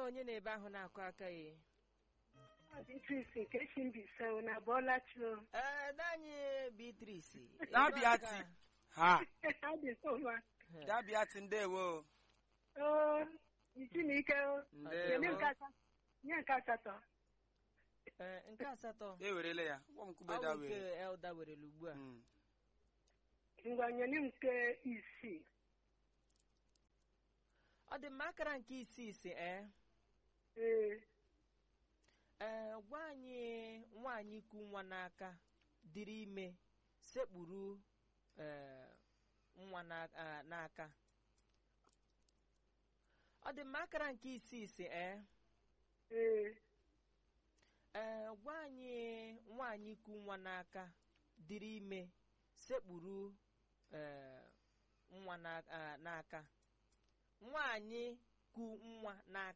onye na-ebe ahụ na-akụ aka ya Beatrice nke Chimbise na bọọla chuo ee anyị Beatrice Dabiati. ha adị mma dabiati ndewo oo isi na ike o Nye ndewo nke asatọ. nye nke asatọ Ee, nke asatọ ewerele ya gwa m kwube ọ bụ da nke were Elda werele ugbu a Mm. ngwa nye nke isii ọ dị mma akara nke isii isi ee ee ee gwa anyị nwaanyị ku nwa n'aka dịrị ime sekpuru ee nwa na- ah, n'aka ọ dị mma akara nke isii isi ee ee ee gwa anyị nwaanyị ku nwa n'aka dịrị ime sekpuru ee nwa na- ah, n'aka nwaanyị ku nwa n'aka